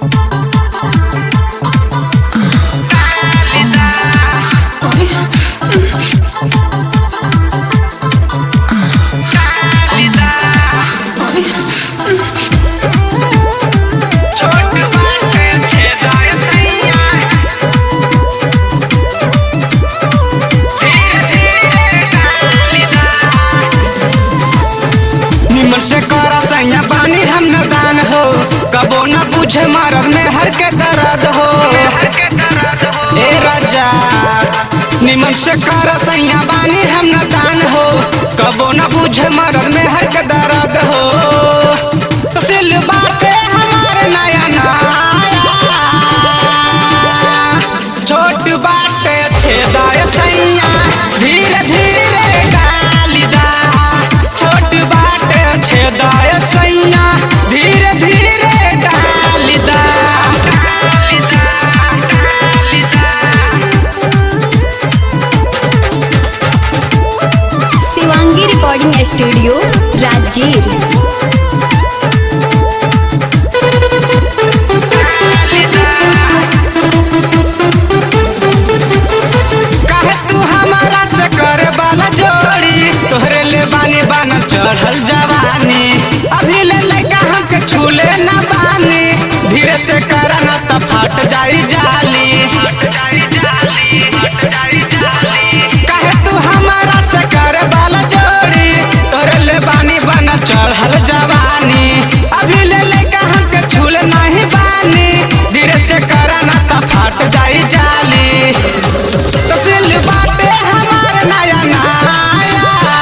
निमन से करा सैया बानी हम नदान हो कबो न बुझे मरद में हर के दर्द हो ए राजा निमन से करा सैया बानी हम नदान हो कबो न बुझे मरद में हर के दर्द हो तसिल बाटे हमारे नया नया छोट बाटे छेदाय सैया धीरे धीरे गालिदा छोट बाटे छेदाय सैया धीरे धीरे गालिदा शिवांगी रिकॉर्डिंग स्टूडियो राजगीर काहे तू हमारा से करे वाला जोड़ी तोहरे ले बानी बाना चढ़ल जवानी अभी ले लइका हमके छूले ना बानी धीरे से करा ना त फट जाई जाली काहे तू हमारा से करे वाला जोड़ी तोहरे ले बानी बाना चढ़ल जवानी अभी ले लइका हमके छूले नहीं बानी धीरे से करा ना त फट जाई जाली तसिल बाटे हमार नया नया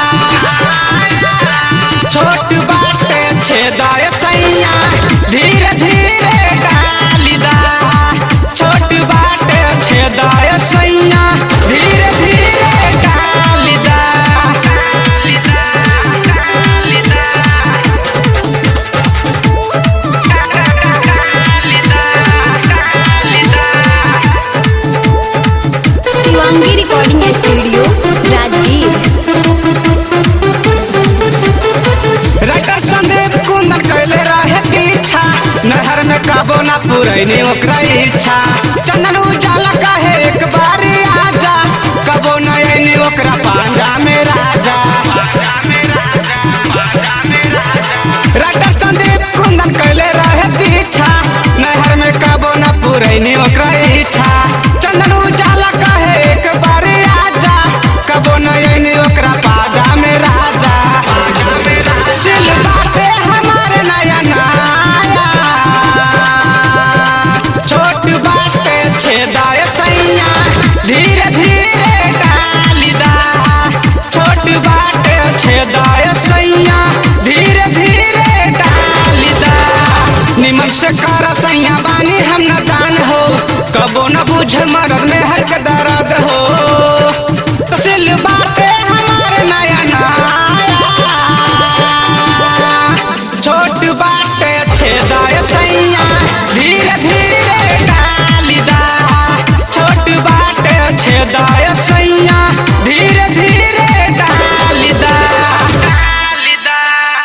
छोट बाटे छेदाय सैया धीरे धीरे डालिदा छोट बाटे छेदाय सैया धीरे धीरे डालिदा Shivangi recording studio Rajgir writer Sandeep Kundan कैले रहे पीछा नहर में काबो ना पुरैनी ओकरा इच्छा चंदन उजाला कहे एक बारी आजा कबो न ऐनी ओकरा पांजा में राजा राइटर संदीप कुंदन कैले रहे पीछा नहर में काबो ना पुरैनी ओकरा इच्छा